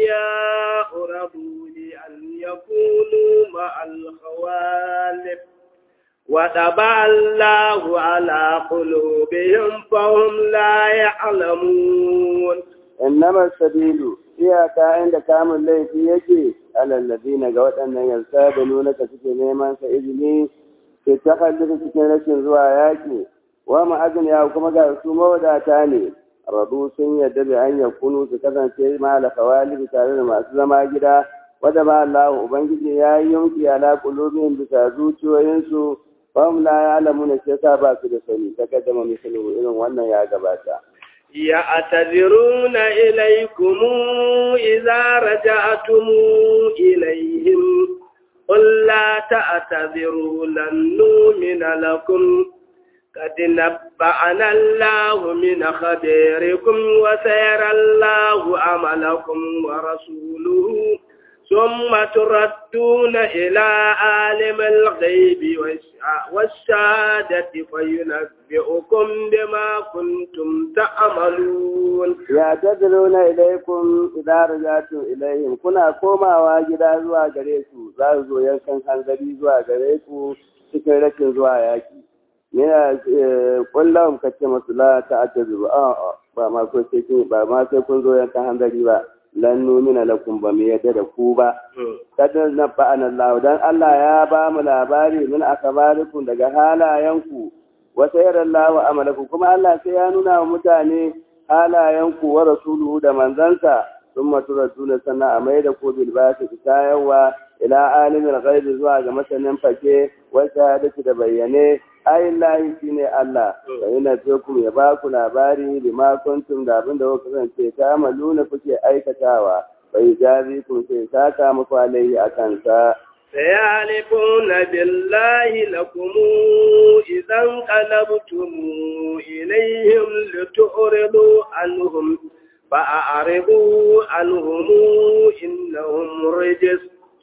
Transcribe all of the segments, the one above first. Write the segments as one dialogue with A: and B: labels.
A: الأغنياء رضوا لأن يكونوا مع الخوالف وطبع الله على قلوبهم فهم لا يعلمون
B: إنما السبيل iyaka inda kamun laifi yake alallazi ga waɗannan yarsa da nuna ka suke neman sa izini ke ta cikin rashin zuwa yaƙi wa ma'azin ya kuma ga su mawadata ne radu sun yarda da an yakunu su kasance ma da kawalibi tare da masu zama gida wadda ba Allah ubangiji ya yi yanki ala qulubihim bisa zuciyoyinsu fa hum la ya'lamuna sai sa ba su da sani ta kaddama misalu irin wannan ya gabata
A: يعتذرون إليكم إذا رجعتم إليهم قل لا تعتذروا لن نؤمن لكم قد نبأنا الله من خبيركم وسيرى الله عملكم ورسوله ثم تردون إلى عالم الغيب والشهادة فينبئكم بما كنتم تعملون
B: يعتذرون إليكم إذا رجعتم إليهم كنا كوما واجدا زوا غريكو زازو ينكن hanzari zuwa gare ku cikin rashin zuwa yaki ne kullum kace masu la ta'tazuru a ba ma ko sai ba ma sai kun zo yankan hanzari ba lan numina lakum ba mu yadda da ku ba kada na ba'ana Allah dan Allah ya ba mu labari min akabarikum daga halayenku wa sayara Allah amalakum kuma Allah sai ya nuna wa mutane halayenku wa rasuluhu da manzansa thumma turaduna sana a mai da ku bil basi tayawa ila alimil ghaibi zuwa ga masanin fake wa shahadati da bayyane ayillahi shine Allah fa yana ku ya ba ku labari bima kuntum da abin da kuka kasance ta maluna kuke aikatawa bai jazi ku sai saka muku alaihi akan sa
A: سيعلفون بالله لكم إذا انقلبتم إليهم لتعرضوا عنهم فأعرضوا عنهم إنهم رجس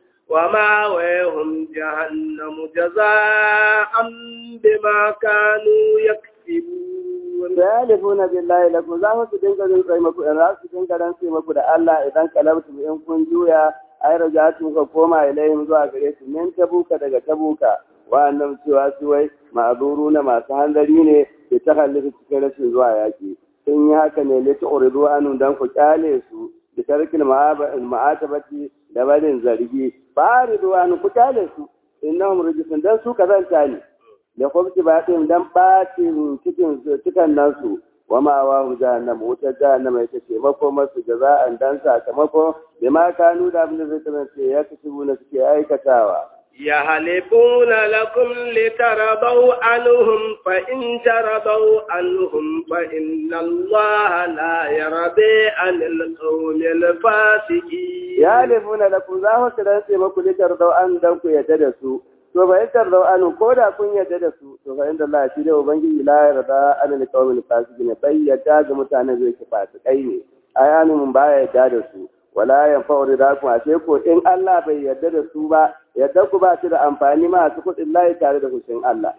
A: وماويهم جهنم جزاء بما كانوا يكسبون
B: Salifuna billahi lakum za mu su dinga jin tsaye maku in za su dinga ran sai maku da Allah idan kalabtu in kun juya ai rajatu ka koma ilayhim zuwa gare su min tabuka daga tabuka wa'annan cewa su wai ma'azuru na masu hanzari ne ke ta hallita cikin rashin zuwa yaki sun yi haka ne lita uridu anu dan ku kyale su da tarkin ma'atabati da barin zargi ba ridu anu ku kyale su innahum rijisun dan su kazanta ne da kwamci ba ɗin dan ɓacin cikin cikan nasu wa ma wa hu jahannama wutar jahannama ita ce makomarsu jaza'an dan sakamako da ma kanu da abin da zai kasance ya kasu na suke aikatawa.
A: يحلفون لكم لترضوا عنهم فإن ترضوا عنهم فإن الله لا يرضي عن القوم الفاسقين
B: يحلفون لكم ذا كرنسي مكو لترضوا عن دنكو يدرسوا to ba yakar da anu ko da kun yarda da su to fa inda Allah shi da ubangiji la yarda an alqawmin fasiqin bai yarda ga mutanen zai ki fasikai ne ayanu mun ba yarda da su wala yanfa'u ridakum ashe ko in Allah bai yarda da su ba yarda ku ba shi da amfani ma su kudin layi tare da hushin Allah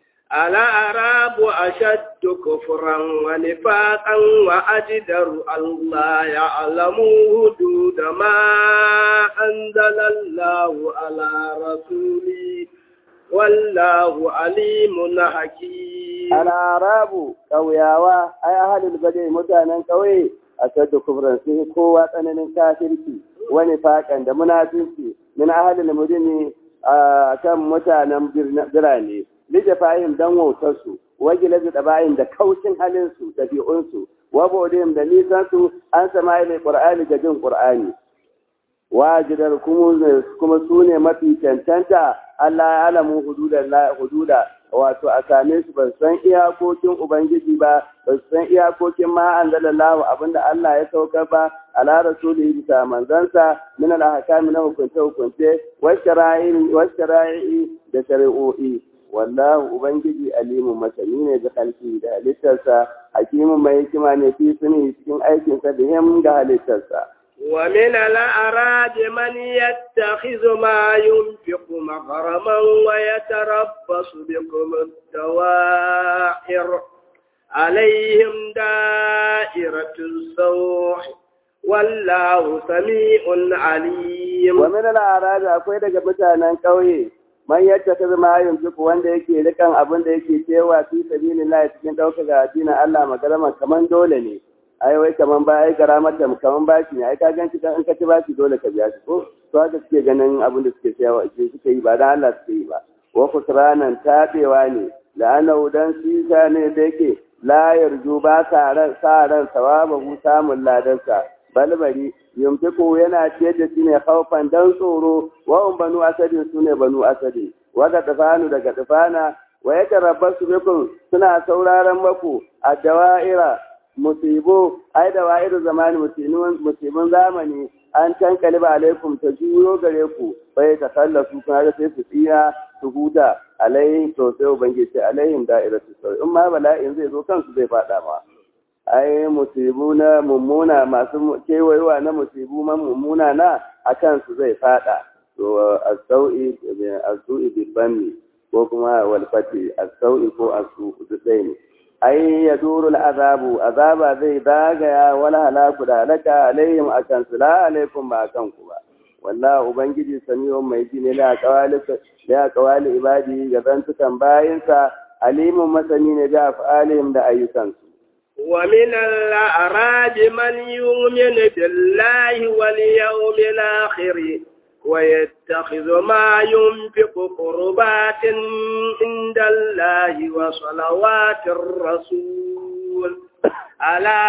A: الأعراب أشد كفرا ونفاقا وأجدر ألا يعلموا حدود ما أنزل الله على رسوله والله عليم حكيم
B: الأعراب قوياوا أي أهل البدء متانا قوي أشد كفرا فيه قوة أنن كافرتي ونفاقا da munafinci min ahalil mudini kan mutanen birane lijafahim dan wautarsu wajila da tabayin da kaucin halinsu ɗabi'unsu wabodin da nisansu an sama ilai qur'ani ga jin qur'ani wajidar kuma su ne mafi cancanta Allah ya alamu hududa wato a same su ba san iyakokin ubangiji ba ba san iyakokin ma an dalallahu abinda Allah ya saukar ba ala rasulihi bisa manzansa min al-ahkami na hukunce hukunce wa shara'i da shari'o'i wallahu ubangiji alimun masani ne da halki da halittarsa hakimin mai hikima ne fi suni cikin aikinsa da him ga halittarsa
A: ومن الأعراب من يتخذ ما ينفق مغرما ويتربص بكم الدوائر عليهم دائرة السوء والله سميع عليم
B: ومن الأعراب akwai daga mutanen ƙauye man yadda ta zama yunfiku wanda yake rikan abin da yake cewa fi sabilillah cikin ɗaukaka addinin Allah magarama kaman dole ne ai wai kaman ba ai garamar da kaman bashi ne ai ka ganci dan in ka ci bashi dole ka biya shi ko to haka suke ganin abin da suke cewa suke yi ba dan Allah suke yi ba wa kusranan tabewa ne la'annahu dan sisa ne da yake la yarju ba sa ran sa ran sawabahu samun ladansa balbari yumtiku yana ciyar da shi ne haufan dan tsoro wa banu asadin su ne banu asadin waka tafanu daga tafana wa ya tarabbasu bikum suna sauraron maku a dawa'ira musibo ai dawa'iru zamani musibin zamani an tankali ba alaikum ta juyo gare ku bai ta kallasu kuma da sai su tsira su huta alaihim to sai ubangiji alaihim da'iratu sauri in ma bala'in zai zo kansu zai fada ma ai musibu na mummuna masu kewayewa na musibu man mummuna na a kansu zai fada to as-sau'i as-su'i bil ko kuma wal fati as-sau'i ko as-su'u duk ne ai ya duru azabu azaba zai dagaya wala halaku da halaka alaihim akan su la alaikum ba akan ku ba wallahi ubangiji samiyon mai ji ne la qawali la qawali ibadi ga zantukan bayinsa alimun masani ne da afalihim da ayyukansu
A: ومن الأعراب من يؤمن بالله واليوم الآخر ويتخذ ما ينفق قربات عند الله وصلوات الرسول ألا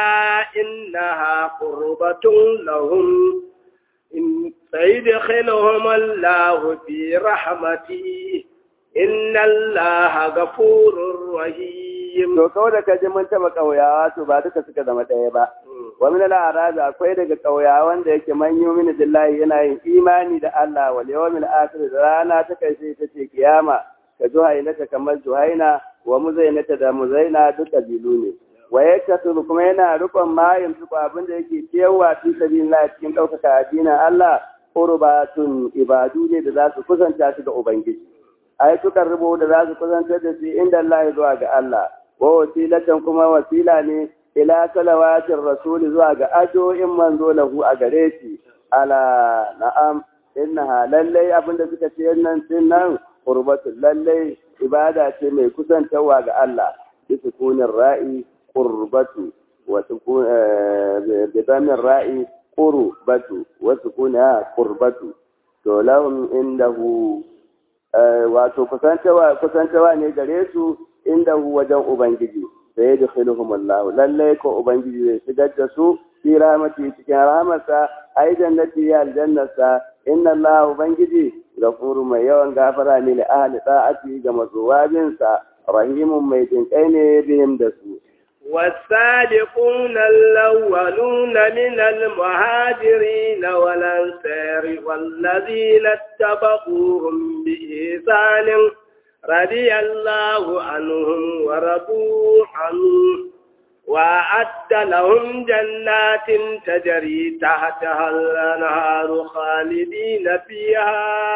A: إنها قربة لهم إن سيدخلهم الله في رحمته إن الله غفور رحيم
B: to kawai da kaji mun taba kauyawa to ba duka suka zama ɗaya ba wa min al akwai daga kauyawan da yake man yu'minu billahi yana yin imani da Allah wal yawmil akhir da rana ta kai sai ta ce kiyama ka juhaina ta kamar juhaina wa muzainata da muzaina duk kabilu ne wa yaktasu kuma yana rukun ma yanzu abin da yake cewa fi sabilillah cikin ɗaukaka addinin Allah qurbatun ibadu ne da za su kusanta shi ga ubangiji ai sukan rubo da za su kusantar da shi inda Allah zuwa ga Allah wa wasilatan kuma wasila ne ila salawatin rasuli zuwa ga ajo'in manzo lahu a gare shi ala na'am innaha lallai abinda suka ce nan din nan qurbatul lallai ibada ce mai kusantarwa ga Allah bi sukunin ra'i qurbatu wa sukun bi ra'i qurbatu wa sukuna qurbatu to lahum indahu wato kusantawa ne gare su inda wajen Ubangiji, da ya dukkanuhum Allah, lallai ko Ubangiji zai shigar da su fi rahmati cikin rahmarsa, ai jannati ya aljannarsa, inna Allah Ubangiji gafuru mai yawan gafara ne da ahli ta'ati ga mazuwabinsa, rahimun mai jinkai ne bihim da su.
A: والسابقون الأولون من المهاجرين والأنصار والذين اتبعوهم بإحسان رضي الله عنهم ورضوا عنه وأعد لهم جنات تجري تحتها الأنهار خالدين فيها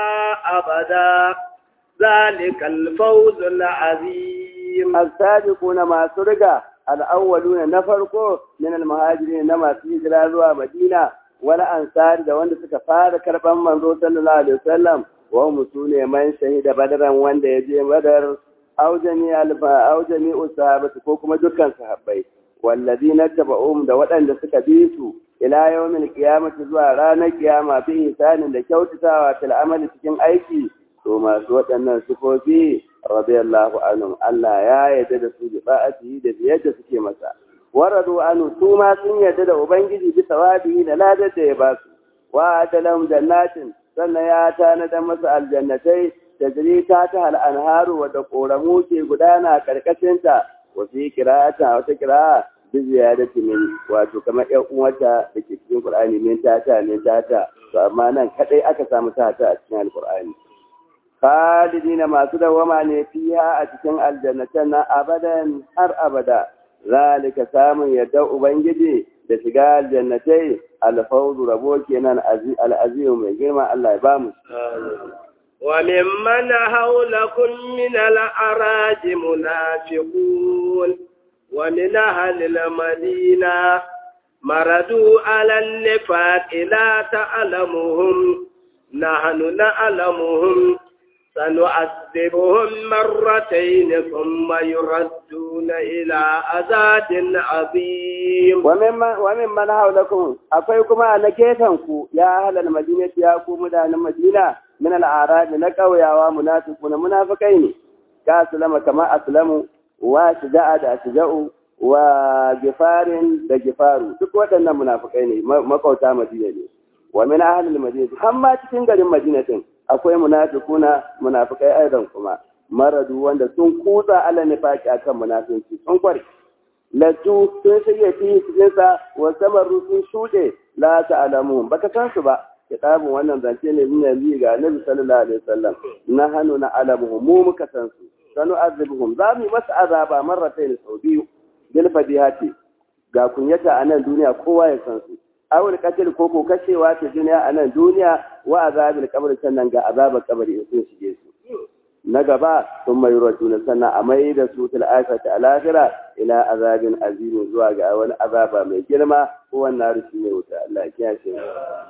A: أبدا ذلك الفوز العظيم
B: السابقون ما سرقا al'awwaluna na farko min al-muhajirin na masu hijira zuwa Madina wala ansari da wanda suka fara karban manzo sallallahu alaihi wasallam wa hum sune man shahida badaran wanda ya je badar aujani alfa aujani usahabati ko kuma dukkan sahabbai walladina tabauhum da waɗanda suka bi su ila yawmil qiyamati zuwa ranar kiyama bi ihsanin da kyautatawa fil amali cikin aiki to masu waɗannan sifofi radiyallahu anhum Allah ya yarda da su bi ba'atihi da biyar suke masa waradu anu su ma sun yarda da ubangiji bi sawabihi da ladar da ya ba su wa adalam jannatin sannan ya tanadar masa aljannatai da ta ta hal anharu wa da koramu ke gudana karkashin ta wa fi qira'ata wata qira'a bi ziyadati min wato kamar ƴan uwata da ke cikin Qur'ani min tata min tata to amma nan kadai aka samu tata a cikin Al-Qur'ani khalidina masu dawama ne fiha a cikin aljannatan na abadan har abada zalika samun yadda ubangiji da shiga aljannatai alfawzu rabo kenan al'azimu mai girma Allah ya bamu
A: وممن حولكم من الأراج منافقون ومن أهل المدينة مرضوا على النفاق لا تعلمهم نحن نعلمهم سنعذبهم مرتين ثم يردون إلى عذاب عظيم
B: ومن من حولكم akwai kuma a na ku ya halal madina ya ku mutanen madina min al-arab na kauyawa munafiquna munafikai ne ka aslama kama aslamu wa shija'a da shija'u wa gifarin da gifaru duk waɗannan munafikai ne makauta madina ne wa min ahli al-madina amma cikin garin madina din akwai munafiquna munafikai aidan kuma maradu wanda sun kutsa ala nifaqi akan munafinci sun kware latu sun shige fi cikin sa wa samaru sun shude la ta'lamu baka san su ba kitabun wannan zance ne min yanzu ga Annabi sallallahu alaihi wasallam na hanu na alamu mu muka san su sanu azibuhum za mu masa azaba marratayn sau biyu bil fadihati ga kunyata a nan duniya kowa ya san su awul katil ko ko kashewa ta duniya a nan duniya wa azabil qabr sannan ga azabar kabari in sun shige su na gaba sun mai rajuna sannan a mai da su til akhirati alakhira ila azabin azimin zuwa ga wani azaba mai girma ko wannan rushi ne wuta Allah ya kiyashe mu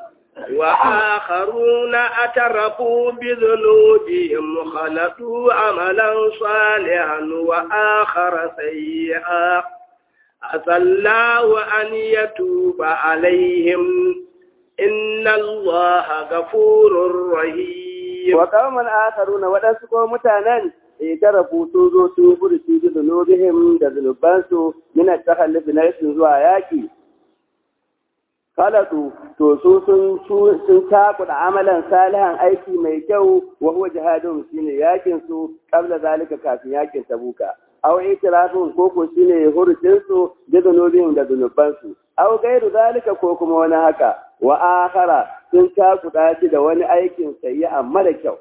A: وآخرون اعترفوا بذنوبهم خلطوا عملا صالحا وآخر سيئا عسى الله أن يتوب عليهم إن الله غفور رحيم
B: وقوم آخرون ودسكوا متانا اعترفوا سوزوا سوبر في ذنوبهم ذنوبانسوا من التخلف نيس زوا ياكي khalatu to su sun sun takuda amalan salihan aiki mai kyau wa huwa jihadun shine yakin su qabla zalika kafin yakin tabuka aw itirafun ko ko shine hurucin su da zunubin da zunuban su aw gairu zalika ko kuma wani haka wa akhara sun takuda shi da wani aikin sayyi amma da kyau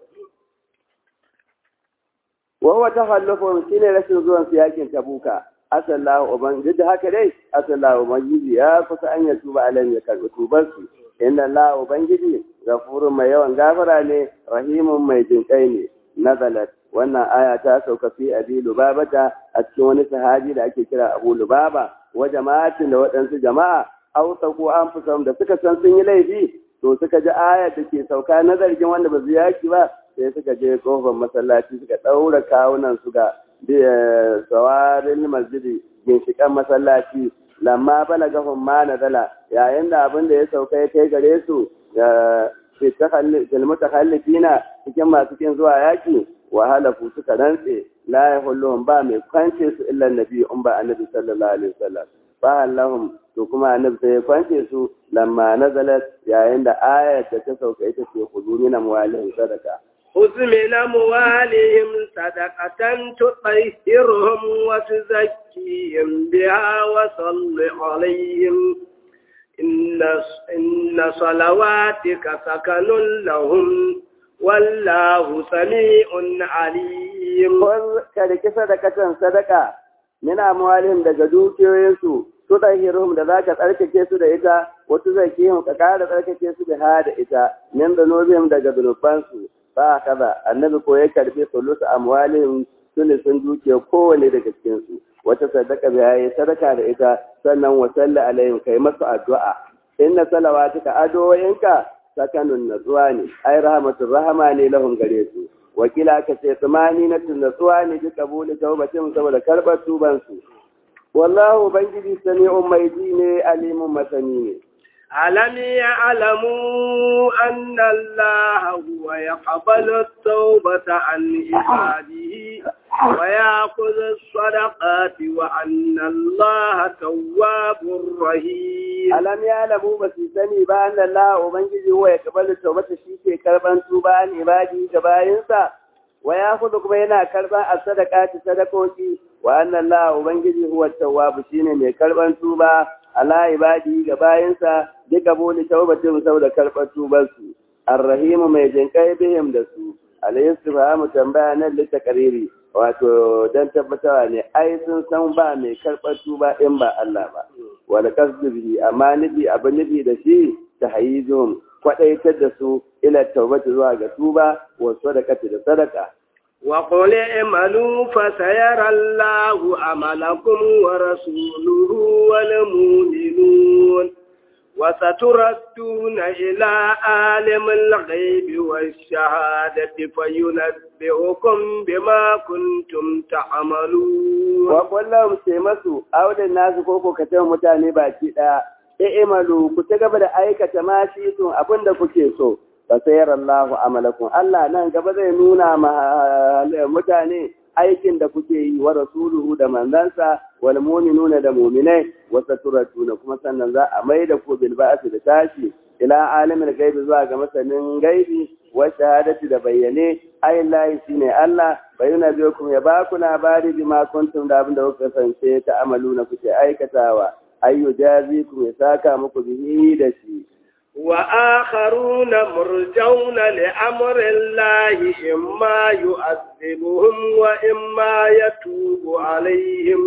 B: wa huwa tahallufun shine rashin zuwan su yakin tabuka asallahu ubangiji da haka dai asallahu ubangiji ya kusa an ya tuba alayhi ya karbi tubar su inna allah ubangiji gafurun mai yawan gafara ne rahimun mai jinkai ne nazalat wannan aya ta sauka fi abi lubabata a cikin wani sahabi da ake kira abu lubaba wa jama'atin da waɗansu jama'a ausa ko an fi da suka san sun yi laifi to suka ji aya da ke sauka na zargin wanda ba su yaki ba sai suka je kofar masallaci suka ɗaura kawunan su ga tsawarin masjidi ginshiƙan masallaci lamma balagahum ma nazala yayin da abin da ya sauka ya kai gare su fil mutakhallifina cikin masu kin zuwa yaki wa halafu suka rantse la yahulluhum ba mai kwance su illa nabi um ba annabi sallallahu alaihi wasallam fa allahum to kuma annabi sai ya kwance su lamma nazalat yayin da ayat da ta sauka ita ce khuduni na muwalin sadaka
A: خذ من أموالهم صدقة تطهرهم وتزكيهم بها وصل عليهم إن إن صلواتك سكن لهم والله سميع عليم
B: خذ كذلك صدقة صدقة من أموالهم دجدوك يسوع tutahhiruhum da zaka tsarkake su da ita wato zakihim ka kara tsarkake su da hada ita min zanubihim daga zunubansu ba kaza annabi ko ya karbi sulusu amwalin sulusun dukiya kowane daga cikin su wata sadaka da yayi sadaka da ita sannan wa salla alaihim kai masu addu'a inna salawatuka adoyinka sakanun natsuwa ne ai rahmatur rahama ne lahum gare su wakila ka ce tsamani na natsuwa ne bi kabuli taubatin saboda karbar tuban su wallahu ubangiji sami'un mai ji ne alimun masani ne
A: ألم يعلموا أن الله هو يقبل التوبة عن عباده ويأخذ الصدقات وأن الله تواب رحيم
B: ألم يعلموا بس سني بأن الله أبنجي هو يقبل التوبة شيء كربان توبة عن عباده كباينسا ويأخذ كبينا كربان الصدقات صدقوتي وأن الله أبنجي هو التواب شيء من كربان توبة ala ibadi ga bayansa duka boli taubatin saboda karɓar tubarsu arrahimu mai jinkai bihim da su alayhi subhanahu tambaya nan lita kariri wato dan tabbatawa ne ai sun san ba mai karɓar tuba in ba Allah ba wala kasdu bihi amma nufi abu nufi da shi ta hayizum kwadaitar da su ila taubati zuwa ga tuba wa sadaqati da sadaka
A: وقل اعملوا فسيرى الله عملكم ورسوله والمؤمنون وستردون إلى عالم الغيب والشهادة فينبئكم بما كنتم تعملون
B: وقل لهم سيمسوا أولى الناس كوكو كتب متاني باكي i'malu ku ta gaba da aikata ma shi tun abin da kuke so fa sayar Allahu amalakum Allah nan gaba zai nuna ma mutane aikin da kuke yi wa rasuluhu da manzansa wal mu'minuna da mu'minai wa saturatuna kuma sannan za a mai da ku bil ba'si da tashi ila alimin gaibi zuwa ga masanin gaibi wa shahadati da bayyane ayillahi shine Allah bayyana biyokum ya ba ku labari bima kuntum da abin da kuka kasance ta amalu na kuke aikatawa ayyu jazikum ya saka muku bihi da shi
A: وآخرون مرجون لأمر الله إما يؤذبهم وإما يتوب عليهم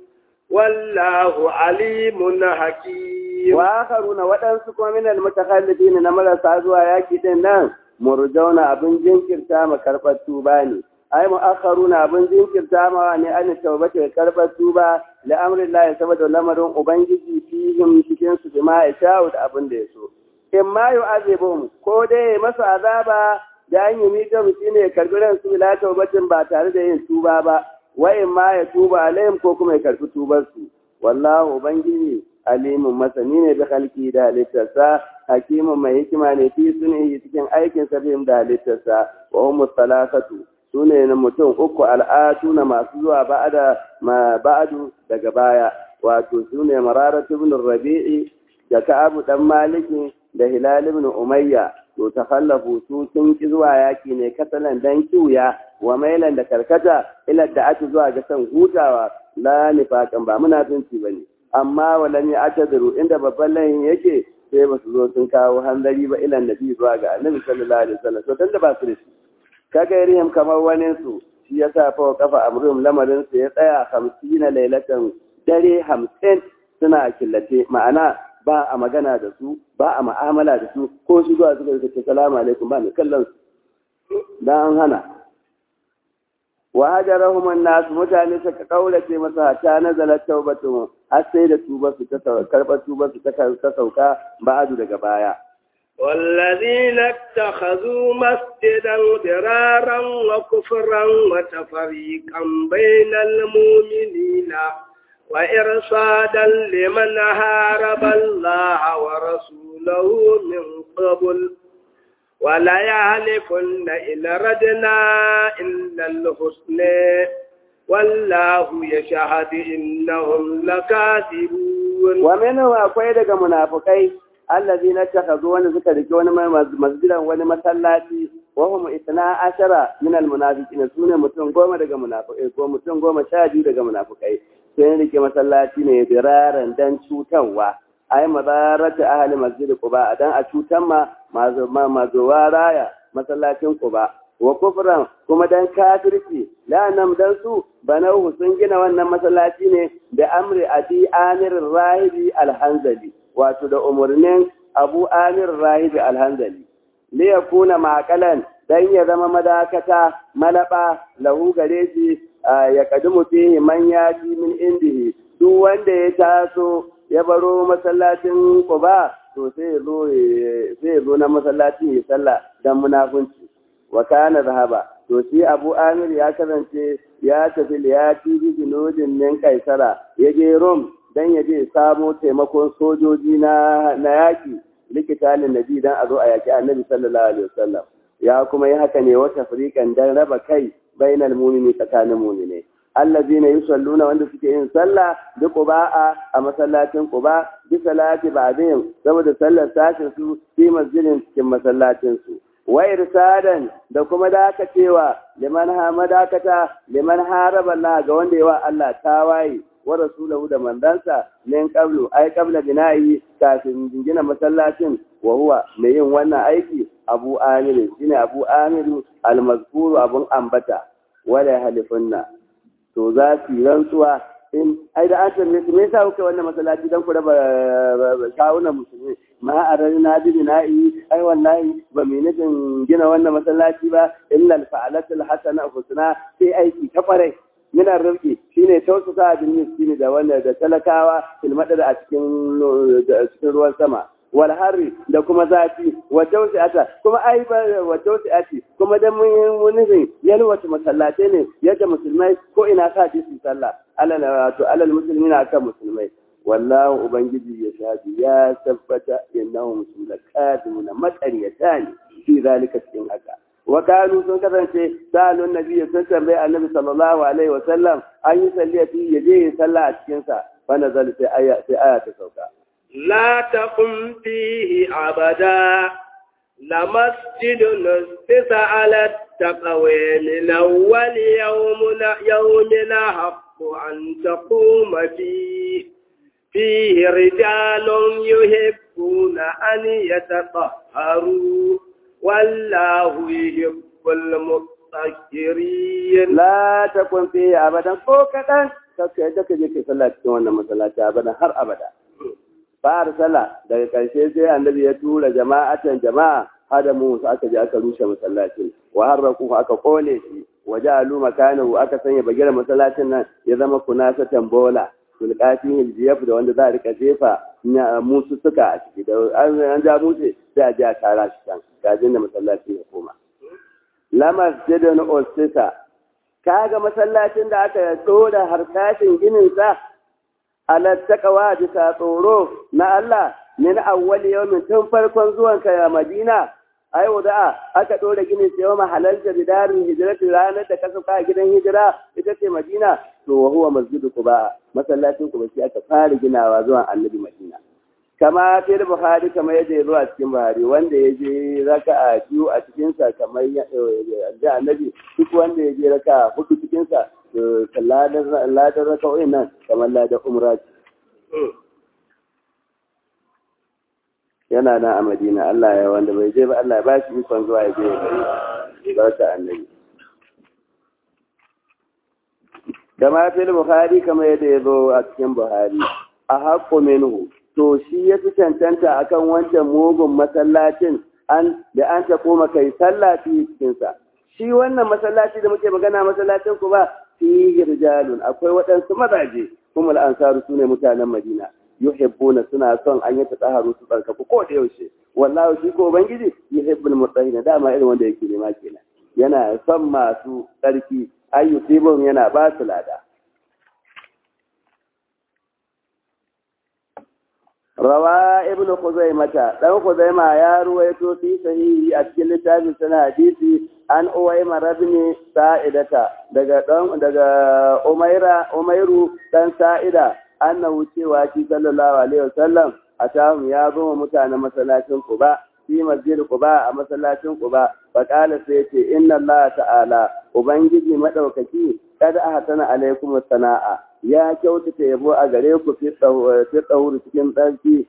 A: والله عليم حكيم
B: وآخرون waɗansu kuma min almutakhallifin na marasa zuwa yaki din nan murjauna abin jinkirta ma karɓar tuba ne ai mu'akharuna abin jinkirta ma ne an tawbata karɓar tuba la amrillahi saboda lamarin ubangiji fihim cikin su bima ya sha'u da abin da ya so in ma yu'azibum ko dai masa azaba da an yi mika shi ne karbi ran su bila tawbatin ba tare da yin tuba ba wa in ma ya tuba alaihim ko kuma ya karbi tubar su wallahu ubangiji alimun masani ne da halki da halittarsa hakimin mai hikima ne fi sunihi cikin aikin sa da halittarsa wa humus salasatu su ne na mutum uku al'atu na masu zuwa ba'ada ma ba'adu daga baya wato su ne mararatu ibn rabi'i da ka'abu dan maliki da hilal ibn umayya to takhallafu su sun ki zuwa yaki ne kasalan dan kiuya wa mailan da karkata ila da ake zuwa ga san hutawa la nifaqan ba munafinci bane amma walan ya atadiru inda babban layin yake sai ba su zo sun kawo hanzari ba ila nabi zuwa ga annabi sallallahu alaihi wasallam to tunda ba su da shi kaga irin kamar wani su shi yasa fa kafa amrum lamarin su ya tsaya 50 lailatan dare 50 suna killace ma'ana ba a magana da su ba a ma'amala da su ko su zuwa suka ce salamu alaikum ba mai kallon su dan an hana wa hajarahum an-nas mutane suka kaurace masa ta nazalat tawbatu har sai da tuba su ta karba tuba su ta sauka ba'adu daga baya
A: والذين اتخذوا مسجدا ضرارا وكفرا وتفريقا بين المؤمنين وإرصادا لمن هارب الله ورسوله من قبل ولا يهلكن إن ردنا إلا الحسنى والله يشهد إنهم لكاذبون
B: ومنهم أقوى منافقين allazi na takazu wani suka rike wani masjidan wani masallaci wa hum itna ashara min almunafiqin sune mutum goma daga munafikai ko mutum goma sha biyu daga munafikai sai rike masallaci ne biraran dan cutarwa ai madarata ahli masjid quba dan a cutan ma mazuwa raya masallacin quba wa kufran kuma dan kafirci la nam dan su banau sun gina wannan masallaci ne da amri adi amir rahibi alhanzali wato da umarnin abu amir rahibi alhanzali li yakuna maqalan dan ya zama madakata malaba lahu gare shi ya kadumu fihi man yati min indihi duk wanda ya taso ya baro masallacin Quba to sai ya zo sai ya zo na masallacin ya sallah dan munafunci wa kana zahaba to shi Abu Amir ya kasance ya tafi liyati bi junudin min Kaisara ya je Rom dan ya je samo taimakon sojoji na na yaki likitalin nabi dan a zo a yaki annabi sallallahu alaihi wasallam ya kuma yi haka ne wata fariqan dan raba kai bainal mu'mini tsakanin mu'mini allazina yusalluna wanda suke yin sallah bi quba'a a masallacin quba bi salati ba'dihim saboda sallar sashin su fi masjidin cikin masallacin su wa irsadan da kuma dakacewa liman hamadakata liman haraba Allah ga wanda yawa Allah tawaye wa rasulahu da mandansa min qablu ay qabla bina'i kafin gina masallacin wa huwa mai yin wannan aiki Abu Amir shine Abu Amir al-mazkuru abun ambata wala halifunna to za su yi rantsuwa in ai da an tambaye su me yasa kuka wannan masallaci dan ku raba kawunan musulmi ce ma ararna bi bina'i ai wallahi ba mu nufin gina wannan masallaci ba illa al-fa'alatul hasana husna sai aiki ta kwarai min arziki shine tausasa bin miskini da wanda da talakawa filmadar a cikin cikin ruwan sama wal harri da kuma zafi wa tausi'ata kuma ai ba wa tausi'ati kuma dan mun nufin yalwata masallatai ne yadda musulmai ko ina sa ji su sallah alal wato alal muslimina akan musulmai wallahu ubangiji ya shahadi ya tabbata innahum sulakaduna matsariyata ne fi zalika cikin haka wa kanu sun kasance sa'alun nabiyyi sun tambayi annabi sallallahu alaihi wa sallam an yi salliya fi yaje yin sallah a cikin sa fa nazal sai aya sai aya ta sauka
A: لا تقم فيه أبدا لمسجد نسس على التقوى من أول يوم يوم حق أن تقوم فيه فيه رجال يحبون أن يتطهروا والله يحب المطهرين
B: لا تقم فيه أبدا فوكتا kaka yadda ka je kai sallah cikin wannan masallaci abada har abada fara sallah daga ƙarshe sai annabi ya tura jama'atan jama'a hada mu su aka je aka rushe masallacin wa harraku aka kone shi wa ja'alu makanahu aka sanya bagira masallacin nan ya zama kunasa tambola tulqatin hiljiyaf da wanda za a rika jefa musu suka a ciki da an ja musu sai a je a tara shi can gajin da masallacin ya koma lamar jidon ostisa kaga masallacin da aka dora harkashin ginin sa alattakawa bisa tsoro na Allah min awwal yawmin tun farkon zuwan ka ya Madina ai wada aka dora ginin sai yawma halalta bidarin hijrati ranar da ka sauka gidan hijira ita ce Madina to wa huwa masjidu Quba masallacin Quba shi aka fara ginawa zuwan Annabi Madina kama fil Buhari kama yadda ya zo a cikin Buhari wanda ya je raka'a biyu a cikin sa kamar da Annabi duk wanda ya je raka'a hudu cikin sa ladar raka'o'in nan kamar ladar umra yana nan a madina Allah ya wanda bai je ba Allah ya ba shi ikon zuwa ya je ya gari barka annabi kama fil buhari kama yadda ya zo a cikin buhari a haƙƙo minhu to shi ya fi cancanta akan wancan mugun masallacin an da an ta koma kai sallafi cikinsa shi wannan masallaci da muke magana masallacin ku ba fihi rijalun akwai waɗansu mazaje kuma al'ansaru su ne mutanen madina yuhibbuna suna son an yi tsaharu su tsarkaku ko da yaushe wallahi shi ko ubangiji yuhibbul mutahhina dama irin wanda yake nema kenan yana son masu tsarki ayyusibum yana ba su lada rawa ibn khuzaimata dan khuzaima ya ruwaito fi sahihi a cikin littafin sana hadisi an uwaima rabni sa'idata daga dan daga umaira umairu dan sa'ida annahu cewa shi sallallahu alaihi wasallam atahum ya zo mutanen masallacin quba fi masjid quba a masallacin quba fa qala sai yace inna allaha ta'ala ubangiji madaukaki kada ahsana alaikum sana'a ya kyautata yabo a gare ku fi tsawuri cikin ɗarki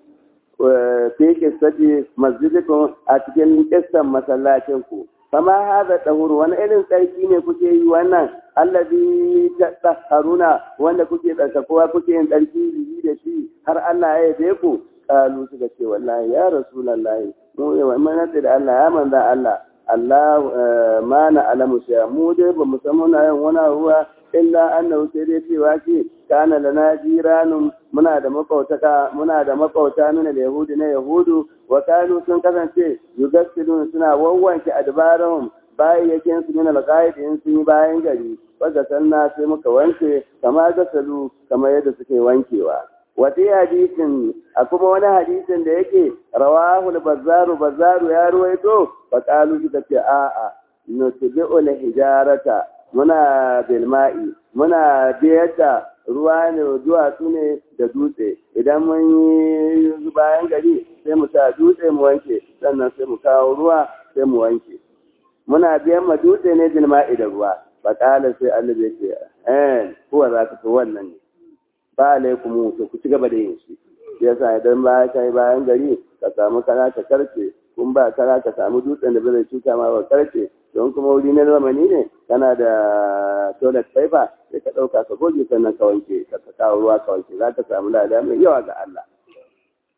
B: fi kistaci masjidikun a cikin kistan masallacin ku kama haza ɗahur wani irin tsarki ne kuke yi wannan allazi ta haruna wanda kuke tsarkakowa kuke yin tsarki biyi da shi har Allah ya yabe ku kalu suka ce wallahi ya rasulallahi mu yawa mana da Allah ya manza Allah Allah ma na alamu mu dai ba mu san muna yin wani ruwa illa annahu sai dai cewa ce kana lana jiranun muna da makautaka muna da makauta nuna da yahudi na yahudu wa kanu sun kasance yugassilun suna wawwanke adbarahum bayyakin su min alqaid in sun yi bayan gari wanda sanna sai muka wanke kama gasalu kama yadda suke wankewa wata hadisin a kuma wani hadisin da yake rawahul bazzaru bazzaru ya ruwaito fa qalu suka ce a'a nutbi'ul hijarata muna bilma'i muna biyar da ruwa ne duwatsu ne da dutse idan mun yi bayan gari sai mu sa dutse mu wanke sannan sai mu kawo ruwa sai mu wanke muna biyan ma dutse ne bilma'i da ruwa bakala sai Allah ya ce eh kuwa za ka wannan ne ba alaikum to ku ci gaba da yin shi yasa idan ba ka yi bayan gari ka samu kana ka karce kun ba kara ka samu dutsen da bai cuta ma ba karce don kuma wuri na zamani ne kana da toilet paper sai ka ɗauka ka goge sannan ka wanke ka kawo ruwa ka wanke za ka samu lada mai yawa ga Allah.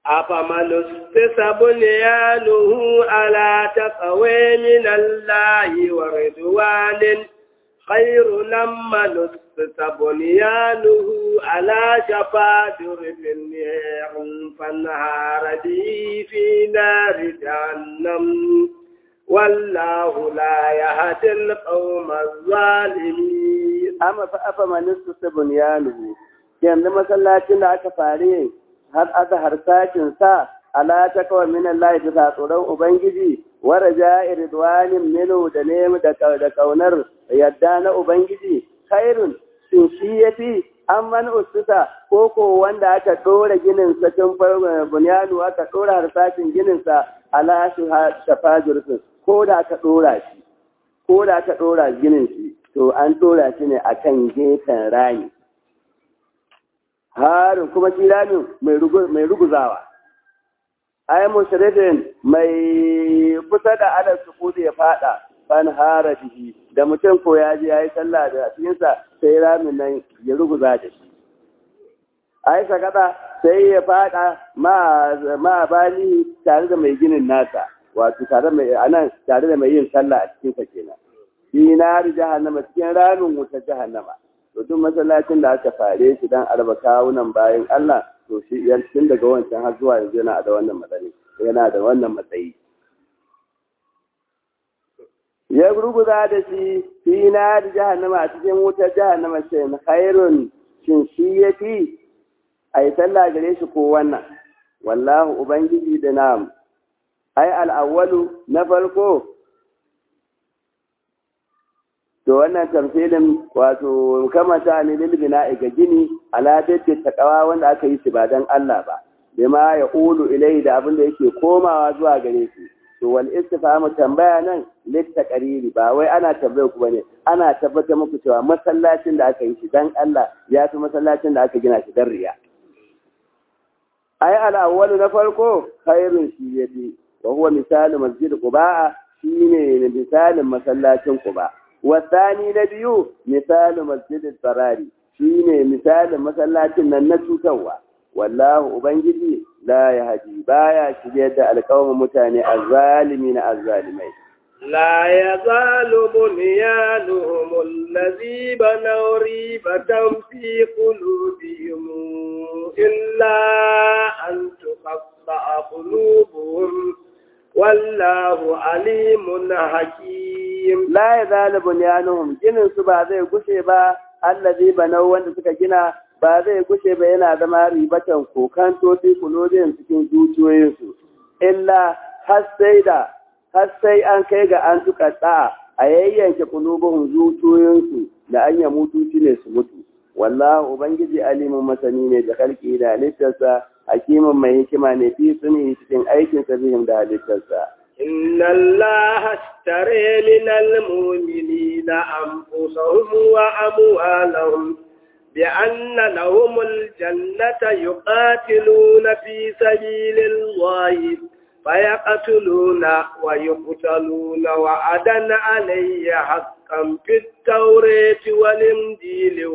A: أفمن أسس بنيانه على تقوى من الله ورضوان خير لما نسس بنيانه على شفا جرف النار فانهار به في نار جهنم والله لا يهدي القوم الظالمين
B: amma fa afa manistu ta bunyanuhu yanzu masallacin da aka fare har aka harsashin sa ala ta kawai min Allah bisa tsoron ubangiji wa raja'i ridwanin minu da nemi da da kaunar yadda na ubangiji khairun shin shi yafi an man ustuta ko ko wanda aka dora ginin sa tun bunyanu aka dora harsashin ginin sa ala shafajurfin ko da aka dora shi ko da aka dora ginin shi to an dora shi ne akan gefen rami harin kuma shi ramin mai ruguzawa ai mushrifin mai kusa da alal sukuti ya fada fan hara bihi da mutum ko ya je yayi sallah da cikinsa sai ramin nan ya ruguza da shi ai sakata sai ya fada ma ma bali tare da mai ginin nasa wato tare mai anan tare da mai yin sallah a cikin sa kenan fi nari jahannama cikin ramin wuta jahannama to duk masallacin da aka fare shi dan arba kawunan bayan Allah to shi tun daga wancan har zuwa yanzu yana da wannan matsayi yana da wannan matsayi ya gurguza da shi fi nari jahannama a cikin wutar jahannama ce khairun shin shi ya fi a yi sallah gare shi ko wannan wallahu ubangiji da nam ai al'awwalu na farko to wannan tamfilin wato kamata ne lil bina'i ga gini ala dadda takawa wanda aka yi shi ba dan Allah ba bima ya ulu ilai da abin da yake komawa zuwa gare shi to wal istifhamu tambaya nan lit taqriri ba wai ana tambayar ku bane ana tabbatar muku cewa masallacin da aka yi shi dan Allah ya fi masallacin da aka gina shi dan riya ai al awwal na farko khairun shi yafi wa huwa misalu masjid quba shine misalin masallacin quba wasani na biyu misalin masjidin tsarari shi ne misalin masallacin nan na cutarwa wallahu ubangiji la ya haji baya shirye da alƙawamin mutane azzalimi na azzalimai
A: لا يزال بنيانهم الذي بنوا ريبة في قلوبهم إلا أن تقطع قلوبهم والله عليم حكيم
B: la ya zala bunyanuhum ginin su ba zai gushe ba allazi banau wanda suka gina ba zai gushe ba yana zama ribatan kokan toti kulodin cikin zuciyoyinsu illa har sai da har sai an kai ga an tuka tsa a yayyanke kulubuhum zuciyoyinsu da an ya mutu ne su mutu wallahu ubangiji alimin masani ne da kalki da halittarsa hakimin mai hikima ne fi suni cikin aikinsa bihim da halittarsa
A: إن الله اشتري من المؤمنين أنفسهم وأموالهم بأن لهم الجنة يقاتلون في سبيل الله فيقتلون ويقتلون وعدا عليه حقا في التوراة والإنجيل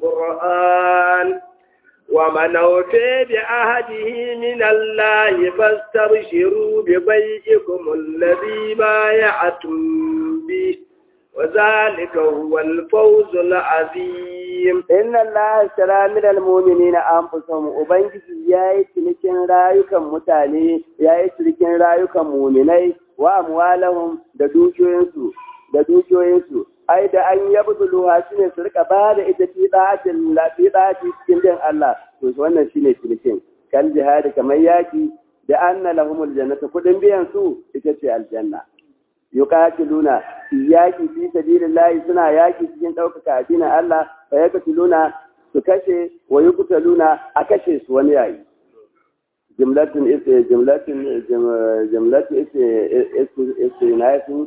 A: والقرآن ومن أوفي بعهده من الله فاستبشروا ببيعكم الذي بايعتم به وذلك هو الفوز العظيم
B: إن الله اشترى من المؤمنين أنفسهم وبنجي yayi cinikin rayukan mutane yayi cinikin rayukan mu'minai wa amwalahum da dukiyoyinsu da dukiyoyinsu ai da an yabduluha shine su rika ba da ita fi da'atin la fi da'ati cikin din Allah to wannan shine cinikin kal jihadi kamar yaki da anna lahumul jannata kudin biyan su ita ce aljanna yuqatiluna yaki fi sabilillahi suna yaki cikin ɗaukaka addinin Allah fa yaqtuluna su kashe wa yuqtaluna a kashe su wani yayi jumlatun ita jumlatun jumlatun ita ita ita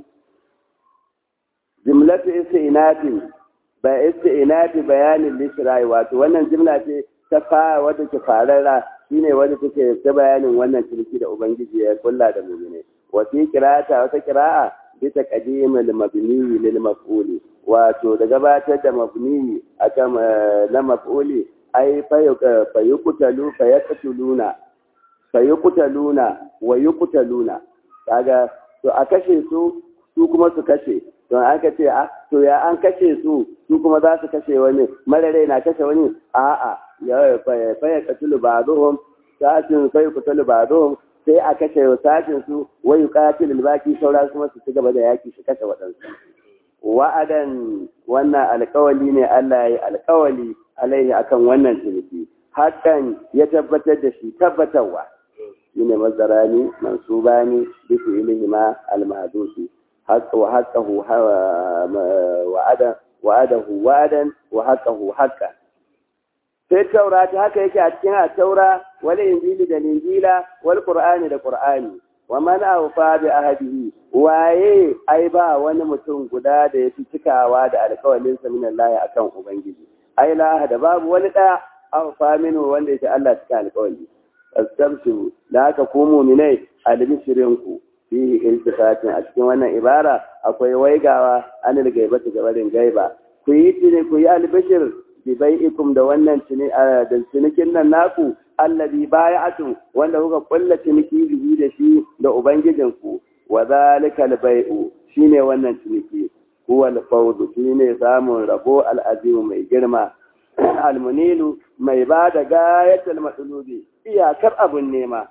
B: jimlatu istinafi ba istinafi bayanin lishirai wato wannan jimla ce ta fara wadda ke fararra shine wadda take ta bayanin wannan ciniki da ubangiji ya kulla da mu'mine wa fi qira'ata wata qira'a bi taqdim al mabni lil maf'uli wato da gabatar da mabni akan na maf'uli ai fa yuqtalu fa yaqtuluna fa yuqtaluna wa yuqtaluna kaga to a kashe su su kuma su kashe to an ka ce a to ya an kashe su su kuma za su kashe wani marare na kashe wani a'a ya fa ya katulu ba'dhum sashin sai kutalu ba'dhum sai a kashe sashin su wa yuqatilul baqi saura kuma su ci gaba da yaki su kashe waɗansu wa'adan wannan alƙawali ne Allah ya yi alƙawali alaihi akan wannan ciniki hakan ya tabbatar da shi tabbatarwa shine mazarani mansubani bi fi'lihima al-mahdusi haqqa wa haqqahu wa'ada wa'adahu wa'adan wa haqqahu haqqan sai taurata haka yake a cikin taura wal injili da injila wal qur'ani da qur'ani wa man awfa bi ahdihi waye ai ba wani mutum guda da yafi cikawa da alƙawalin sa min Allah akan ubangiji ai la da babu wani da awfa minhu wanda yake Allah cika alƙawali astabshiru da haka ku mu'minai albishirin ku fihi iltifatin a cikin wannan ibara akwai waigawa anil gaibati gabarin gaiba ku yi tine ku yi albishir bi bai'ikum da wannan da cinikin nan naku allazi bai'atu wanda kuka kulla ciniki bihi da shi da ubangijinku wa zalika albai'u shine wannan ciniki huwa alfawz shine samun rabo al'azim mai girma almunilu mai ba da gayatul matlubi iyakar abun nema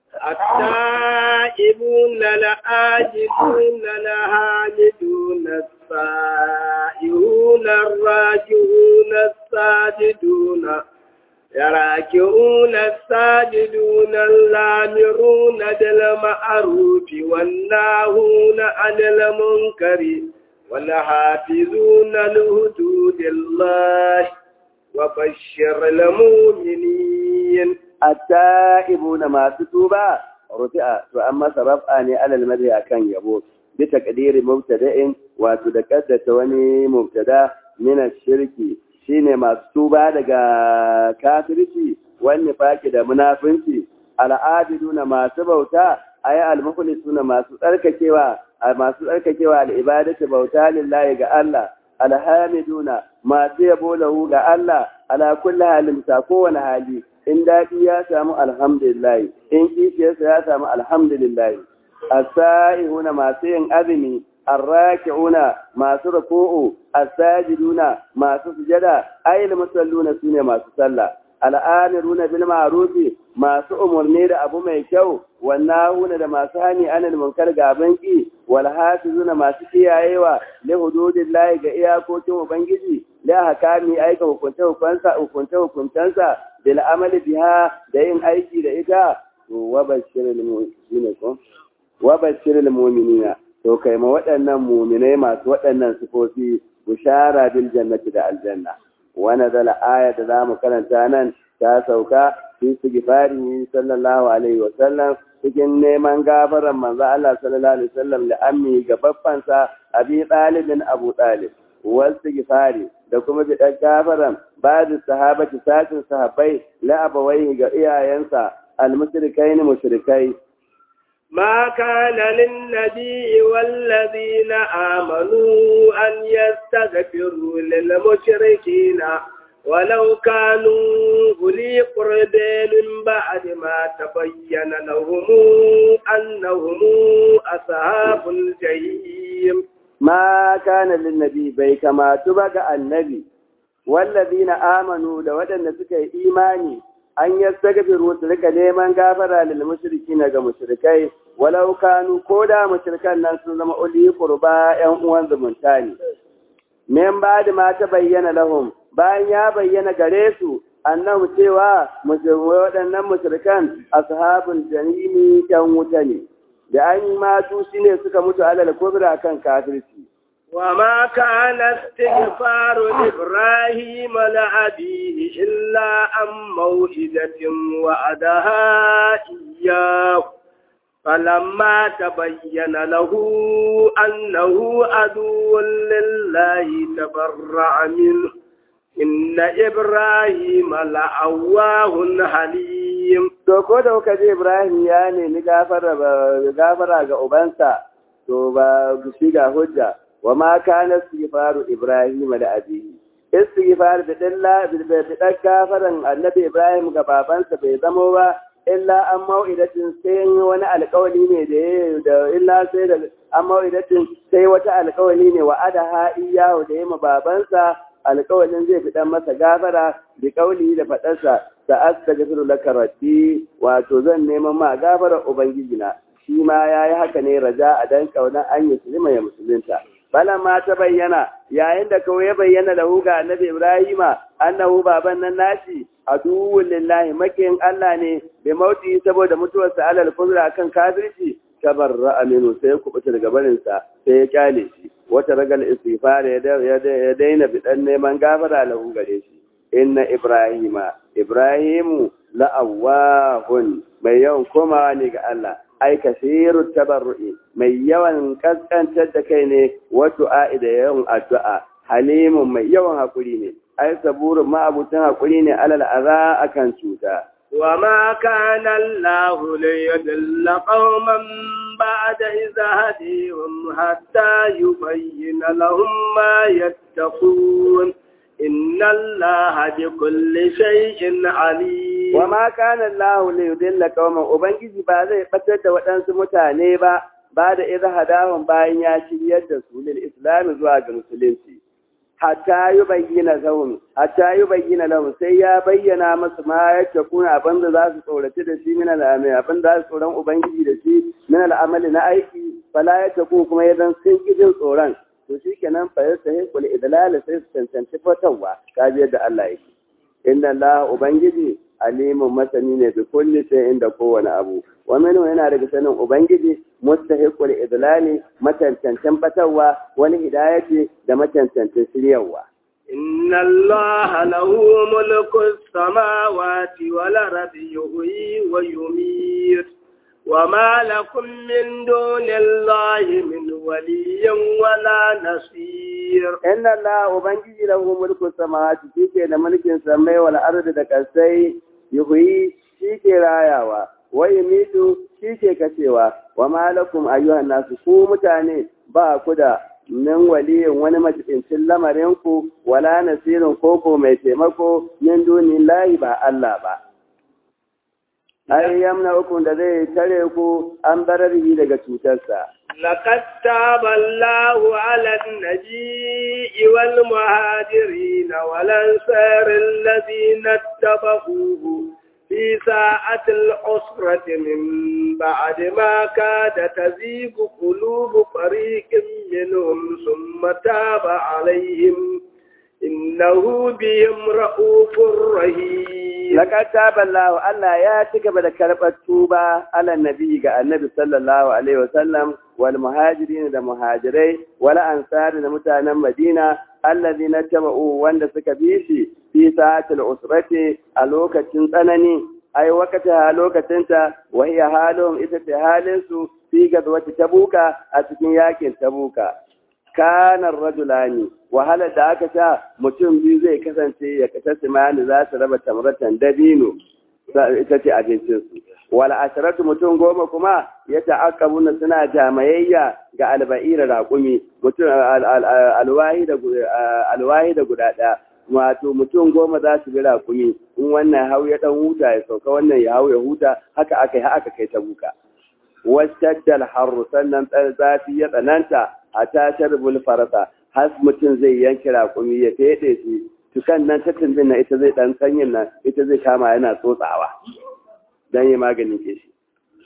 A: التائبون الآجدون الحامدون السائحون الراجعون الساجدون يراكعون الساجدون اللامرون بالمعروف والناهون عن المنكر والحافظون لحدود الله وبشر المؤمنين
B: التائبون ما تتوبا رفع فأما رفعني على المدى أكان يبوت بتقدير مبتدأ وتدكد وني مبتدا من الشرك shine masu tuba daga kafirci wani faki da munafinci al'adiduna masu bauta ayi almukhlisuna masu tsarkakewa masu tsarkakewa al'ibadatu bauta lillahi ga Allah alhamiduna masu yabo lahu ga Allah ala kulli halin ta kowane hali in daɗi ya samu alhamdulillah in kishiyarsa ya samu alhamdulillah as-sa'ihuna masu yin azumi arraki'una masu ruku'u as-sajiduna masu sujada ayil musalluna sune masu sallah al'amiruna bil ma'rufi masu umurni da abu mai kyau wannahuna da masu hani anil munkar gaban ki wal hafizuna masu kiyayewa li hududillahi ga iyakokin ubangiji la hakami aika hukunta hukunta hukunta hukuntansa bil amali biha da yin aiki da ita wa bashiril mu'minina wa bashiril mu'minina to kai ma waɗannan muminai masu waɗannan sifofi bushara bil jannati da aljanna wani zala aya da zamu karanta nan ta sauka fi sigifari sallallahu alaihi wa sallam cikin neman gafaran manzo Allah sallallahu alaihi wasallam da ammi ga baffansa abi talibin abu talib wal sigifari da kuma bi dan gafaran ba'd sahabati sakin sahabbai la abawai ga iyayensa al mushrikaini mushrikai
A: ما كان للنبي والذين آمنوا أن يستغفروا للمشركين ولو كانوا أولي قرب من بعد ما تبين لهم أنهم أصحاب الجحيم
B: ما كان للنبي بي كما تبقى النبي والذين آمنوا لودن سكي إيماني an yastaghfiru su rika neman gafara lil mushrikina ga mushrikai walau kanu ko da mushrikan nan sun zama uli qurba yan uwan zumunta ne men ba da ma ta bayyana lahum bayan ya bayyana gare su annahu cewa waɗannan mushrikan ashabul janimi yan wuta ne da an yi matu shine suka mutu alal kubra kan kafirci
A: وما كان استغفار إبراهيم لأبيه إلا عن موعدة وعدها إياه فلما تبين له أنه عدو لله تبرع منه إن إبراهيم لأواه حليم
B: to ko da kuka ji Ibrahim ya nemi gafara ga ubansa to ba shi ga hujja wa ma kana istighfaru ibrahim da abihi istighfar da dalla da dan gafaran annabi ibrahim ga babansa bai zamo ba illa an mau'idatin sai wani alƙawari ne da da illa sai da an mau'idatin sai wata alƙawari ne wa adaha iyahu da yima babansa alƙawarin zai fi dan masa gafara bi kauli da fadarsa da astaghfiru laka rabbi wato zan neman ma gafara ubangijina shi ma yayi haka ne raja a dan kaunan an yi ya musulunta ma ta bayyana yayin da kawai ya bayyana da ga annabi Ibrahima annahu baban nan nashi aduwwul lillahi makin Allah ne bi mauti saboda mutuwarsa alal kufra kan kafirci tabarra aminu sai ya kubuta daga barin sa sai ya kyale shi wata ragal istighfar ya daina bidan neman gafara lahu gare shi inna ibrahima ibrahimu la'awahun mai yawan komawa ne ga Allah ai kasiru tabarru'i mai yawan kaskantar da kai ne wato a'i da yawan addu'a halimun mai yawan hakuri ne ai saburin ma'abutan hakuri ne alal aza akan cuta
A: وما كان الله ليضل قوما بعد إذا هديهم حتى يبين لهم ما يتقون إن الله بكل شيء عليم
B: وما كان الله ليضل قوما ubangiji ba zai batar da waɗansu mutane ba ba da idza hadahum bayan ya shiryar da su lil islam zuwa ga musulunci hatta yi bayyana lahum hatta yi bayyana lahum sai ya bayyana masu ma yake kuna abin da za su tsoraci da shi min al'amali abin da za su tsoron ubangiji da shi min al'amali na aiki fala ya taku kuma ya zan sun jin tsoron to shi kenan fa ya sahi kul idlal sai su cancanci fatawa kaji yadda Allah yake inna Allah ubangiji alimun masani ne bi kulli shay'in da kowane abu wa minhu yana daga sanin ubangiji mustahiqul idlali matantancen fatawa wani hidayati da matantancen shiryawa
A: إن الله له ملك السماوات والأرض يحيي ويميت وما لكم من دون الله من ولي ولا نصير
B: إن الله أبنجي له ملك السماوات شيكي لملك السماء والأرض دكسي يحيي شيكي راياوا ويميت شيكي كسيوا وما لكم أيها الناس ku mutane ba ku da min waliyin wani majibincin lamarinku wala nasirin koko mai taimako min duni layi ba Allah ba. ai yamna ukun da zai tare ku an bararhi daga cutarsa.
A: لقد تاب الله على النبي والمهاجرين والأنصار الذين اتبعوه في ساعة العسرة من بعد ما كاد تزيغ قلوب فريق منهم ثم تاب عليهم إنه بهم رؤوف رحيم
B: Laka taballahu Allah ya ci gaba da karɓar tuba ala nabi ga annabi sallallahu alaihi wasallam wal muhajirin da muhajirai wal ansari da mutanen Madina allazina taba'u wanda suka bi shi fi sa'atil usrati a lokacin tsanani ai wakata lokacinta wa hiya halum ita ce halin su fi gazwati tabuka a cikin yakin tabuka kanar rajulani wahalar da aka sha mutum biyu zai kasance ya kasa simani za su raba tamratan dabino ita ce abincinsu wala asharatu mutum goma kuma ya ta'aqqabuna suna jamayayya ga alba'ira raƙumi mutum alwahi da alwahi da guda ɗaya wato mutum goma za su bi raƙumi in wannan hau ya dan huta ya sauka wannan ya hau ya huta haka aka yi aka kai ta buka wasaddal harru sannan zafi ya tsananta a tashar farasa har mutum zai yanke raƙumi ya feɗe shi tukan nan ta tumbin na ita zai ɗan sanyin nan ita zai kama yana tsotsawa don yi maganin ke shi.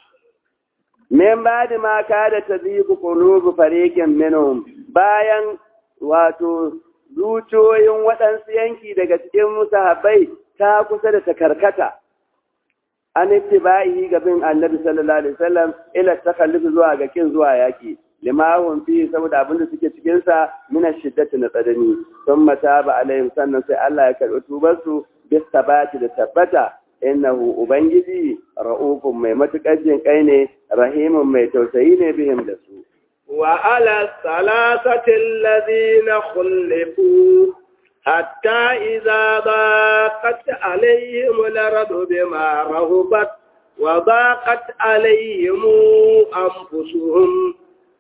B: Min ba da maka da ta zigu ƙulubu farikin minhum bayan wato zuciyoyin waɗansu yanki daga cikin musahabai ta kusa da ta karkata. An ittiba'i ga bin annabi sallallahu alaihi wasallam ila takallufi zuwa ga kin zuwa yaki. limahun fi saboda abin da suke cikinsa mina shiddati na tsanani sun mata ba alayhim sannan sai Allah ya karɓi tubarsu bis tabati da tabbata innahu ubangiji ra'ufun mai matuƙar jin kai ne rahimun mai tausayi ne bihim da su
A: wa ala salasati alladhina khulifu hatta idza baqat alayhim al-ardu bima rahubat wa baqat alayhim anfusuhum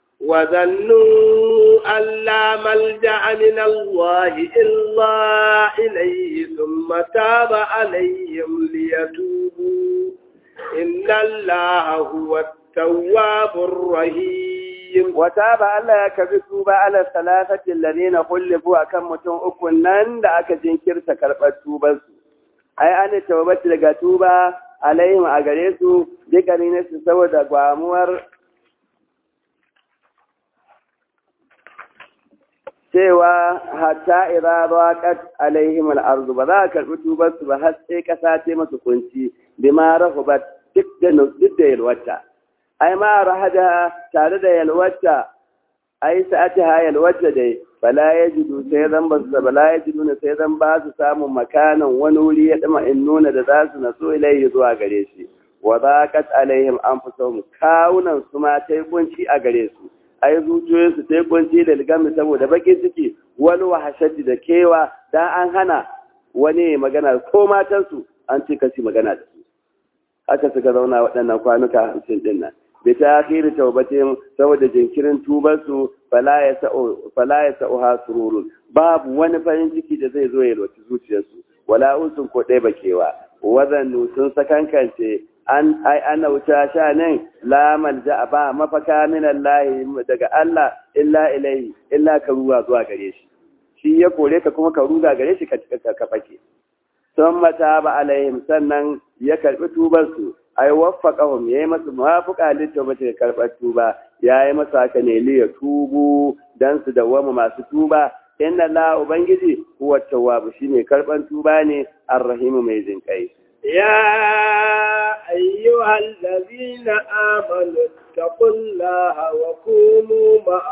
A: وظنوا أن لا ملجأ من الله إلا إليه ثم تاب عليهم ليتوبوا إن الله هو التواب الرحيم
B: wata ba Allah ya kabi tuba ala salasatin ladina kullifu akan mutum uku nan da aka jinkirta karɓar tubansu ai an tawbati daga tuba alaihim a gare su dukkanin ne su saboda gwamuwar cewa hatta idza raqat alaihim al-ardu ba za a karɓi tubansu ba har sai kasa ce masu kunci bima rahubat duk da duk da yalwata ai ma rahaja tare da yalwata ai sa'atiha yalwata dai bala yajidu sai zan ba su bala yajidu ne sai zan ba su samun makanan wani wuri ya dama in nuna da za su naso ilaihi zuwa gare shi wa zaqat alaihim anfusuhum kawunan su ma tai kunci a gare su ai zuciyoyin su tai kunci da ligami saboda bakin ciki wani wahashati da kewa dan an hana wani magana ko matansu an ce kasi magana da su haka suka zauna waɗannan kwanuka hamsin ɗin nan bi ta akhiri taubatin saboda jinkirin tubarsu fala ya sa'u fala ya sa'u hasururun babu wani farin ciki da zai zo ya loci zuciyarsu wala usun ko ɗaya bakewa wazannu sun sakankance an ai ana wuta sha nan la malja ba mafaka min Allah daga Allah illa ilaihi illa ka ruwa zuwa gare shi shi ya kore ka kuma ka ruga gare shi ka ka fake sun mata ba alaihim sannan ya karbi tubarsu ai waffaqahum yayi masu muwafiqa littafin karbar tuba yayi masa haka ne li ya tubu dan su dawama masu tuba inna la ubangiji huwa tawwab shine karban tuba ne arrahimu mai jinkai
A: يا أيها الذين آمنوا اتقوا الله وكونوا مع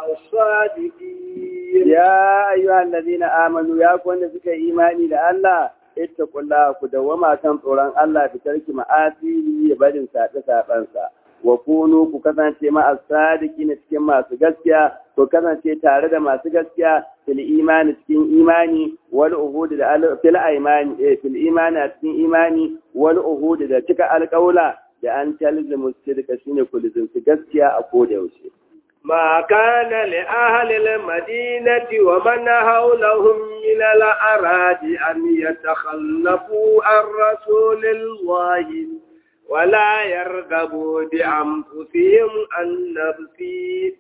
A: الصادقين
B: يا أيها الذين آمنوا يا كون فيك إيماني لله ittaqullaha ku dawama kan tsoron Allah bi tarki ma'asihi barin sabe sabansa wa kunu ku kasance ma as-sadiqin cikin masu gaskiya ku kasance tare da masu gaskiya fil imani cikin imani wal uhud da fil imani eh fil imani a cikin imani wal uhud da cika alƙaula da an talzimu sidqa shine ku lizinci gaskiya a koda yaushe
A: ما كان لأهل المدينة ومن حولهم من الأراض أن يتخلفوا عن رسول الله ولا يرغبوا بأنفسهم عن نفسه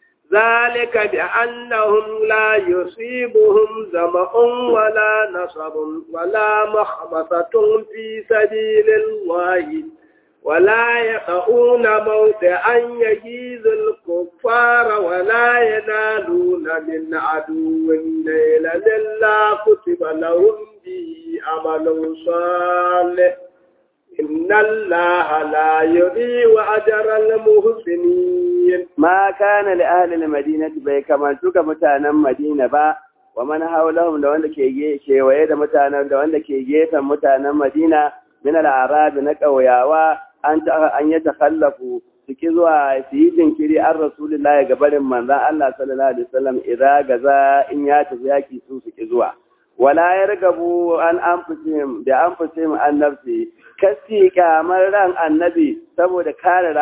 A: ذلك بأنهم لا يصيبهم زمأ ولا نصب ولا مخمصة في سبيل الله ولا يقعون موضعا يجيز الكفار ولا ينالون من عدو ليلا إلا كتب لهم به عمل صالح إن الله لا يضيع أجر المحسنين
B: ما كان لأهل المدينة بي كما تلك متانا مدينة با ومن حولهم da wanda ke kewaye da mutanen da wanda ke gefen mutanen Madina min al-arab na ƙauyawa an an ya takhallafu suke zuwa su yi jinkiri an rasulullah ga barin manzan Allah sallallahu alaihi wasallam idza gaza in ya tafi yaki su suke zuwa wala yargabu an anfusihim da anfusihim an nafsi kasi kamar ran annabi saboda kare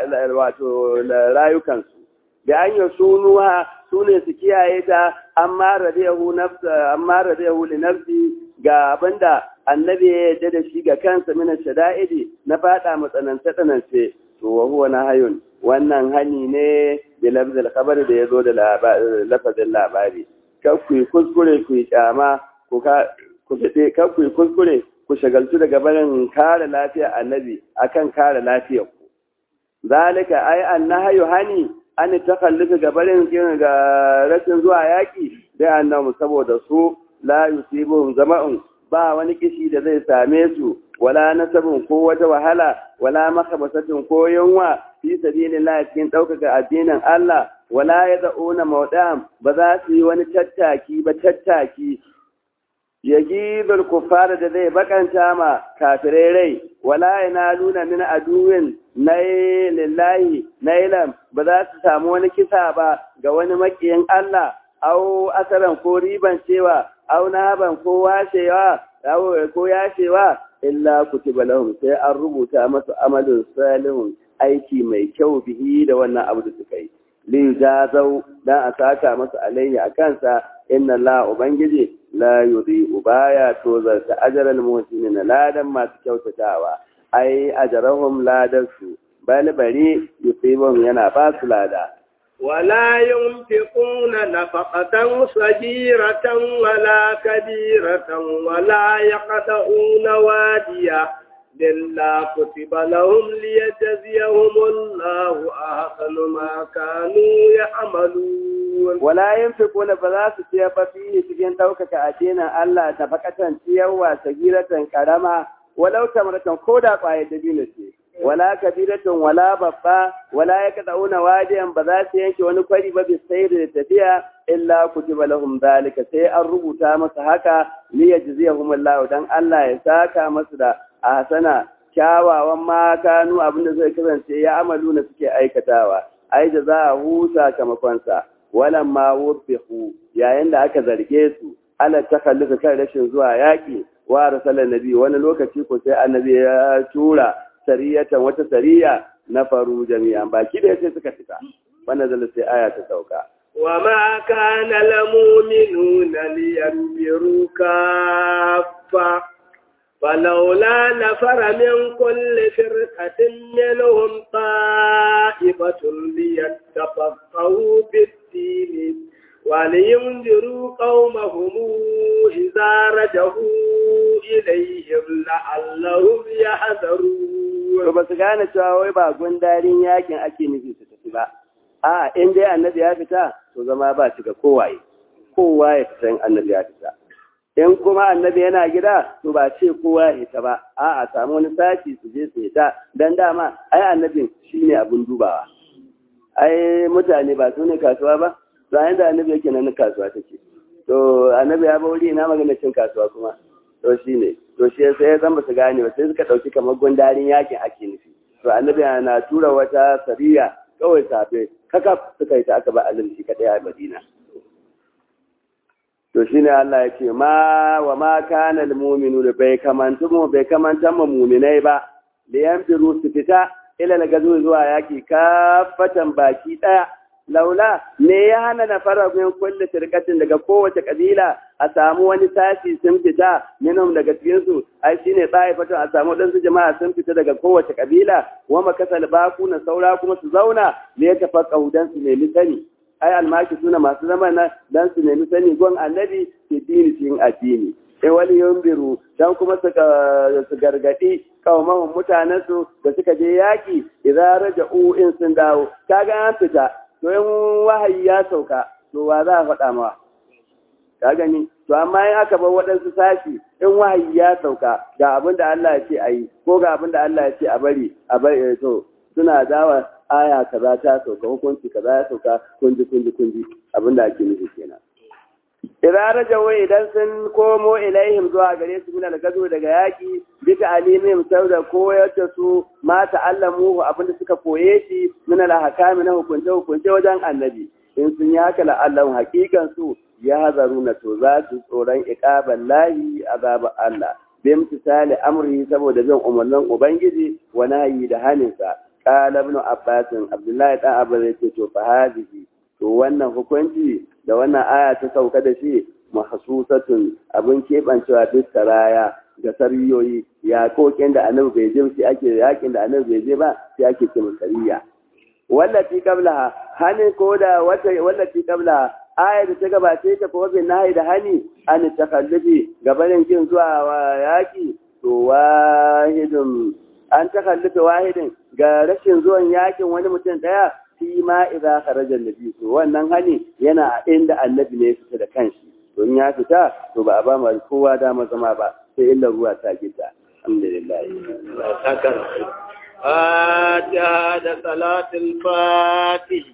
B: wato rayukansu da an yi sunuha su ne su kiyaye ta amma radiyahu nafsa amma radiyahu li nafsi ga abinda annabi ya yarda da shi ga kansa mina shada'idi na fada matsanance tsanance to wa huwa nahayun wannan hani ne da lafzul khabar da yazo da lafazin labari kar ku kuskure ku kyama ku ka ku fite kar ku kuskure ku shagaltu daga barin kare lafiya annabi akan kare lafiyar ku zalika ai annahayu hani an takalluka ga barin ga rashin zuwa yaki da annabi saboda su la yusibuhum zama'un ba wani kishi da zai same su wala nasabin ko wata wahala wala makabasatin ko yunwa fi sabilillah cikin ɗaukaka addinin Allah wala yad'una mawda'am ba za su yi wani tattaki ba tattaki yagibul kuffar da zai bakanta ma kafirai rai wala yanaluna min aduwin nay lillahi nailam ba za su samu wani kisa ba ga wani makiyin Allah au asaran ko riban cewa au naban ko washewa ko yashewa illa kutiba lahum sai an rubuta masu amalin salihun aiki mai kyau bihi da wannan abu da suka yi li jazau dan a saka masu alayhi a kansa inna la ubangiji la yudhi ubaya to zarta ajral muhsinin ladan masu kyautatawa ai ajrahum ladarsu bal bari yusibum yana ba su lada
A: ولا ينفقون نفقة صغيرة ولا كبيرة ولا يقطعون واديا إلا كتب لهم ليجزيهم الله أحسن ما كانوا يعملون
B: wala yunfiquna ba za su ciyar ba fihi cikin ɗaukaka addinin Allah ta fakatan ciyarwa sagiratan karama walau tamratan ko da ƙwayar dabino ce wala kabiratun wala babba wala ya kada'una wadiyan ba za su yanke wani kwari ba bisai da tafiya illa kutiba lahum zalika sai an rubuta masa haka li yajziyahum Allah dan Allah ya saka masu da ahsana kyawawan ma kanu abinda zai kasance ya amalu na suke aikatawa ai da za a husa kamakonsa walan ma wurfihu yayin da aka zarge su ala takalluka kan rashin zuwa yaki wa rasulun nabi wani lokaci ko sai annabi ya tura sariyatan wata sariya na faru jami'an baki da yace suka fita wannan zalla sai aya ta sauka
A: وما كان المؤمنون لينفروا كافة فلولا نفر من كل فرقة منهم طائفة ليتفقهوا في الدين ولينذروا قومهم إذا رجعوا إليهم لعلهم يحذرون
B: to ba su gane cewa wai ba gundarin yakin ake nufi su tafi ba a in dai annabi ya fita to zama ba shi ga kowaye kowa ya fita in annabi ya fita in kuma annabi yana gida to ba ce kowa ya fita ba a a samu wani sashi su je su fita dan dama ai annabin shine abun dubawa ai mutane ba su ne kasuwa ba bayan da annabi yake nan kasuwa take to annabi ya bauri ina magana cin kasuwa kuma to shine to shi sai ya zama su gane ba sai suka dauki kamar gundarin yakin ake nufi to annabi na tura wata sariya kawai safe kaka suka yi ta aka ba alim shi kadai a Madina to shine Allah ya ce ma wa ma kana al mu'minu bai kamantu mu bai kamantan mu mu'minai ba da yanfiru su fita ila na gazo zuwa yaki kafatan baki daya laula me ya hana na fara min kulli firqatin daga kowace kabila a samu wani sashi sun fita minhum daga cikin su ai shine fatu a samu dan su jama'a sun fita daga kowace kabila wa makasal na saura kuma su zauna ne ya tafaqahu dan su nemi sani ai almaki suna masu zama na dan su nemi sani gon annabi ke dini cikin addini sai wani yumbiru dan kuma su gargadi kaumahun mutanen su da suka je yaki idan raja'u in sun dawo kaga an fita to in wahayi ya sauka to wa za a faɗa mawa ka gani to amma in aka bar waɗansu sashi in wahayi ya sauka ga abin da Allah ya ce a yi ko ga abin da Allah ya ce a bari a bari to suna dawa aya kaza ta sauka hukunci kaza ya sauka kunji kunji kunji abin da ake nufi kenan idan rajawo idan sun komo ilaihim zuwa gare su min al-gazu daga yaki bi ta'limihim sauda koyar da su ma ta'allamuhu abinda suka koye shi min al-ahkami na hukunce hukunce wajen annabi in sun yi haka la'allahu hakikan su ya hazaru na to za su tsoron iqaban lahi azabar Allah bi imtisali amri saboda bin umarnin ubangiji wa nahyi da haninsa qala ibn abbas abdullahi dan abbas yace to fa hadhihi to wannan hukunci da wannan aya ta sauka da shi mahsusatun abin keɓancewa duk saraya ga sariyoyi ya kokin da annabi bai je shi ake yakin da annabi bai je ba sai ake kima sariya wallati qablaha hani ko da wata wallati qablaha aya da ta gabace ta ko bin nahi da hani an takallufi gabanin kin zuwa yaki to wahidun an takallufi wahidin ga rashin zuwan yakin wani mutum daya fi ma idza kharaja annabi to wannan hani yana a inda annabi ne fita da kanshi to in ya fita to ba a ba mu kowa dama zama ba sai illa ruwa ta gita alhamdulillah
A: فاتحة صلاة الفاتح